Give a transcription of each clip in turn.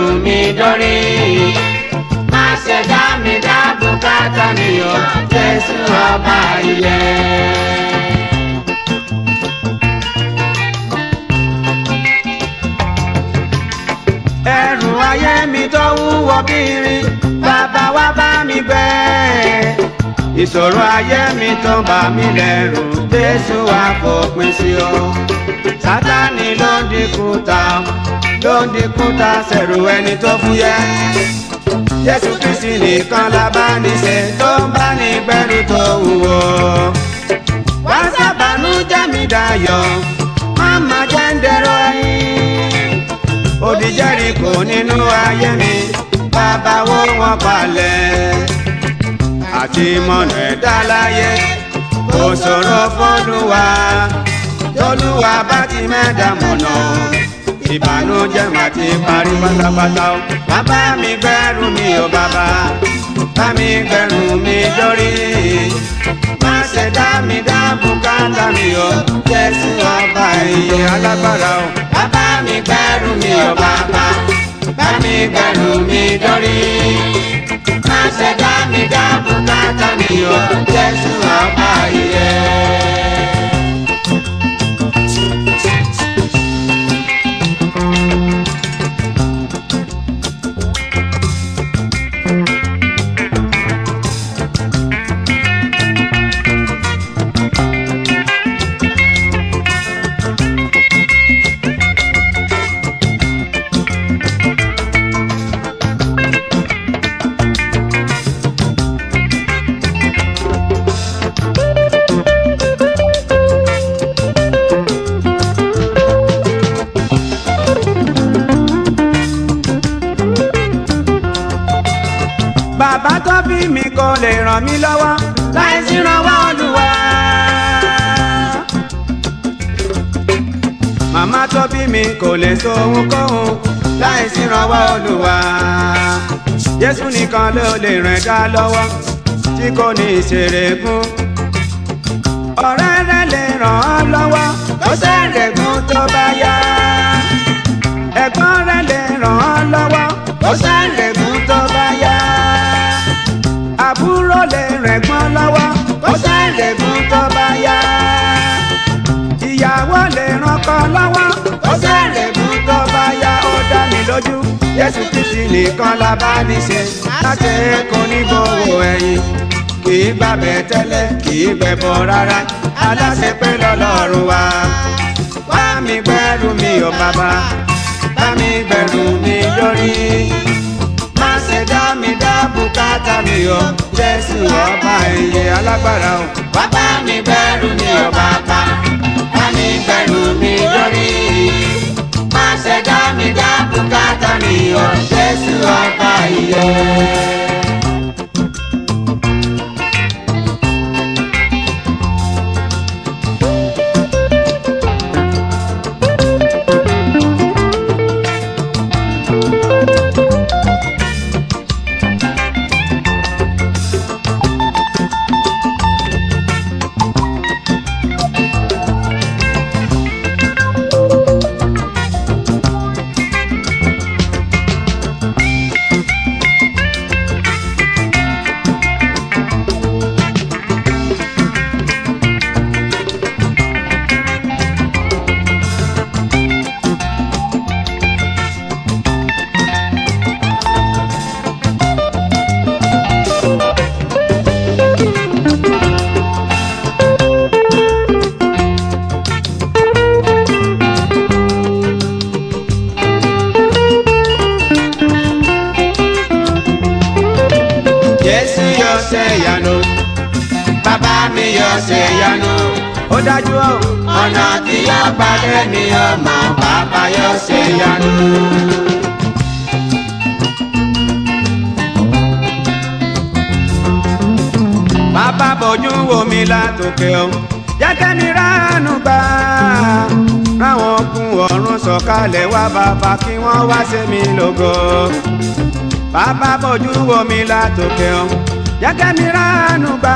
mi dórí. Má ṣe dá mi dá bùkátà mi o, Jésù ọba ilé. ẹrù ayé mi tó wúwo bírin bàbá wa bá mi gbé ìṣòro ayé mi tó bà mí lẹ́rù jésù wa fòpin sí o sátani ló ń dínkù ta ló ń dínkù ta sẹ̀rù ẹni tó fúyẹ́ jésù kristi nìkan la bá ní ṣe tó ń bá ní gbẹ́rù tó wúwo wá sábàánú jẹ́ mi dayọ̀ má má jẹ́ ń dẹ̀rọ ẹ̀yìn odi Jẹ́ríkò nínú ayé mi bàbá wo wọn palẹ̀ àti mọ̀nà ẹ̀dá láyé kò ṣòro fọ́lùwà tọ́lùwà bá ti mẹ́ta mọ̀nà ìbànújẹ́ mà ti parí pátápátá o bàbá mi gbẹ́rù mi ò bàbá bá mi gbẹ́rù mi dórí má ṣe dá mi dá bùkátà mi o Jésù ọba ìyè alágbára o bàbá mi gbẹ́rù mi ò bàbá bá mi gbẹ́rù mi dórí má ṣe dá mi dá bùkátà mi o Jésù ọba ìyè. bàbá tó bí mi kò lè ràn mí lọ́wọ́ láì sí ìrànwọ́ Olúwa. màmá tó bí mi kò lè so ohunkóhun láì sí ìrànwọ́ Olúwa. Jésù nìkan ló lè ràn dá lọ́wọ́ tí kò ní ìṣeré fún. ọ̀rẹ́ rẹ lè ràn ọ́ lọ́wọ́ kó sẹ́rẹ̀gùn tó bá yá. ẹ̀gbọ́n rẹ lè ràn ọ́ lọ́wọ́ kó sẹ́rẹ̀gùn tó bá yá àbúrò lè rẹ̀gbọ́n lọ́wọ́ kó sẹ́rẹ̀gùn tó bá yá. ìyàwó lè rànkọ lọ́wọ́ kó sẹ́rẹ̀gùn tó bá yá. ó dá mi lójú Jésù Kristi nìkan la bá ní ṣe láti kó ní gbowó ẹ̀yìn. kì í gbàbẹ̀ tẹ́lẹ̀ kì í gbẹ̀bọ̀ rárá aláṣẹ pé lọ́lọ́run wa. wá mi gbẹ́rù mi ò bàbá bá mi gbẹ́rù mi lórí má ṣe dá mi dá bùkátà mi o jésù ọba ìyè alágbára o. Wá bá mi gbẹ́rù mi ò bàbá, bá mi gbẹ́rù mi lórí. Má ṣe dá mi dá bùkátà mi o, Jésù ọba ìyè. jésù yóò ṣe ìyanu bàbá mi yóò ṣe ìyanu ó dájú o Ọ̀nà tí yóò pàdé mi ọmọ bàbá yóò ṣe ìyanu. bàbá bójú wo mi látòkè o jẹ́kẹ́ mi ránú gbà ráwọn okun ọ̀run sọ̀kalẹ̀ wá bàbá kí wọ́n wá ṣe mí lógo bàbá bójú wo mi látòkè o jẹ́kẹ́ mi ránú gbà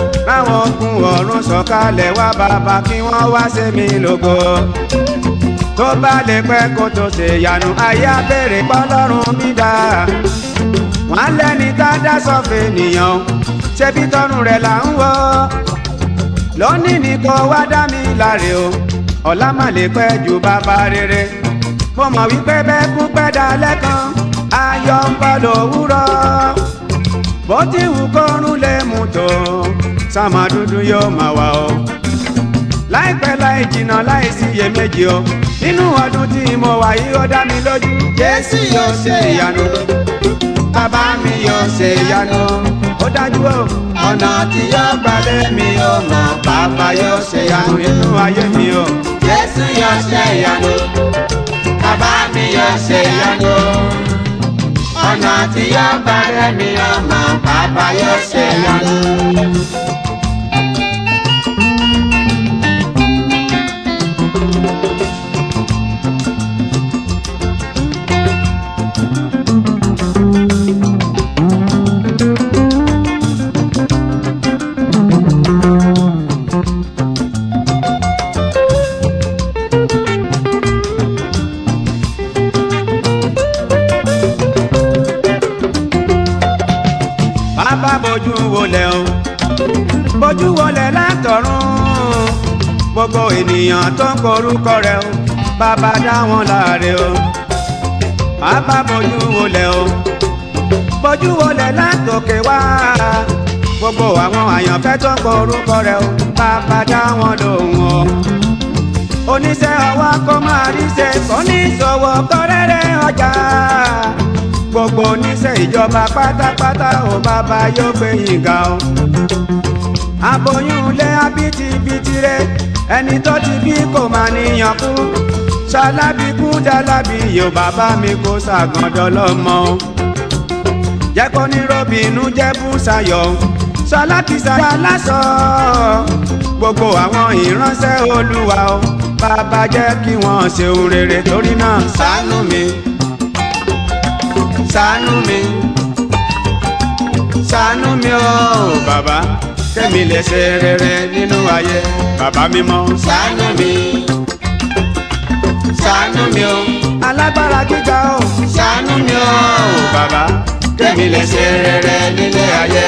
ráwọn okun ọ̀run sọ̀kalẹ̀ wá bàbá kí wọ́n wá ṣe mí lógo tó bá lè pẹ́ kó tó ṣe yanu ayé abẹ́rẹ́ pọ́lọ́run mi dá wọ́n lẹ́ni tá a dá sọ́fẹ̀ nìyàn ṣebí tọrùn rẹ̀ là ń wọ́ lónìí ni kò wá dá mi láre o ọ̀la má lè pẹ́ ju bàbá rere mo mọ̀ wípé bẹ́ẹ̀ kú pẹ́ dalẹ́ kan ayọ̀ ń bọ̀ lówùrọ̀ bó ti wù kórun lè mú tó sàmà dúdú yóò máa wà o láìpẹ́ láì jìnnà láì sí iyèméjì o nínú ọdún tí mo wà yìí ó dá mi lójú jésù yóò ṣe ìyanu bàbá mi yóò ṣe ìyanu ó dájú o ọ̀nà tí yóò gbalẹ̀ mi ò mọ̀ bàbá yóò ṣe ìyanu nínú ayé mi o Jésù yóò ṣe ìyanu. Bàbá mi yóò ṣe ìyanu. Ọ̀nà tí yóò bá rẹ̀ mi ọmọ bàbá yóò ṣe ìyanu. bàbá bójú wọlé o bójú wọlé látọ̀run gbogbo ènìyàn tó ń korúkọ rẹ o bàbá dá wọn láre o bàbá bójú wọlé o bójú wọlé látòkè wá gbogbo àwọn àyànfẹ́ tó ń korúkọ rẹ o bàbá dá wọn lóhùn o oníṣẹ́ ọwọ́ kó máa ríṣẹ́ oníṣòwò kọ́rẹ́rẹ́ ọjà gbogbo oníṣẹ́ ìjọba pátápátá ò bàbá yóò gbé yín ga o. aboyún ilé abitibiti rẹ ẹni tó ti bí kò máa níyàn kú ṣalábí kú dálábí yóò bàbá mi kó ṣàgàndọ́ lọ́mọ o. jẹ́ kó ní robinu jẹ́ bùsàyọ̀ ṣalákìsà aláṣọ gbogbo àwọn ìránṣẹ́ olúwa o bàbá jẹ́ kí wọ́n ṣe ohun rere torí náà ṣàánú mi ṣàánú mi ṣàánú mi o bàbá kẹ́mi lè ṣe rere nínú ayé bàbá mímọ́ Ṣàánú mi. Ṣàánú mi o. alágbára gíga o Ṣàánú mi o. bàbá kẹ́mi lè ṣe rere nílé ayé.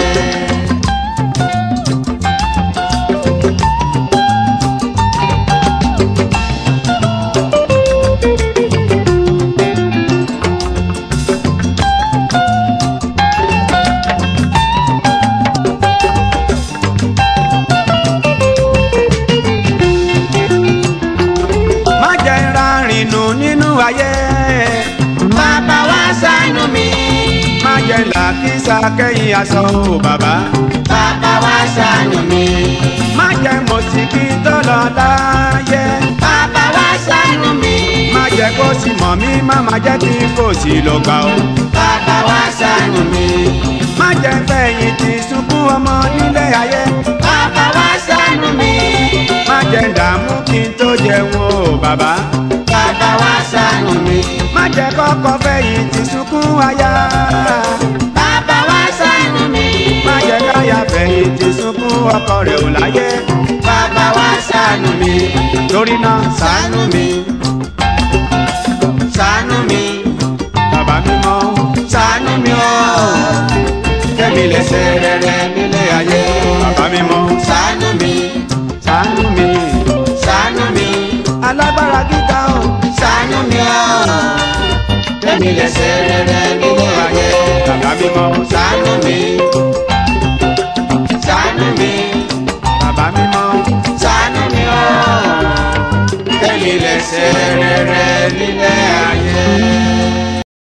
má jẹ́ ń rárìn nù nínú ayé Bàbá wa ṣàánú mi. má jẹ́ ń làkísà kẹ́yìn aṣọ o bàbá Bàbá wa ṣàánú mi. má jẹ́ mo sì kí n tó lọ láyé Bàbá wa ṣàánú mi. má jẹ́ kó sì mọ̀ mí má má jẹ́ kí n kò sí lọ gbà o. Bàbá wa ṣàánú mi. má jẹ́ fẹ̀yìn tì sunkún ọmọ nílé ayé Bàbá wa ṣàánú mi. má jẹ́ dààmú kí n tó jẹun o bàbá Bàbá wa ṣàánú mi. má jẹ́ kọ́kọ́ fẹ̀yìn tì sunkún aya Bàbá wa ṣàánú mi. má jẹ́ káya fẹ̀yìn tì sunkún ọkọ rẹ̀ ò láyé Bàbá wa ṣàánú mi. torí náà Ṣàánú mi. Ṣàánú mi. bàbá mímọ́ Ṣàánú mi o. kẹ́mi lè ṣe rere nílé ayé bàbá mímọ́ Ṣàánú mi. ṣàánú mi Ṣàánú mi. alágbára gíga o Ṣàánú mi o. Kẹ́mi lè ṣe rere nínú ayé. bàbá mímọ́ Ṣàánú mi. Ṣàánú mi. bàbá mímọ́ Ṣàánú mi o. Kẹ́mi lè ṣe rere nílé ayé.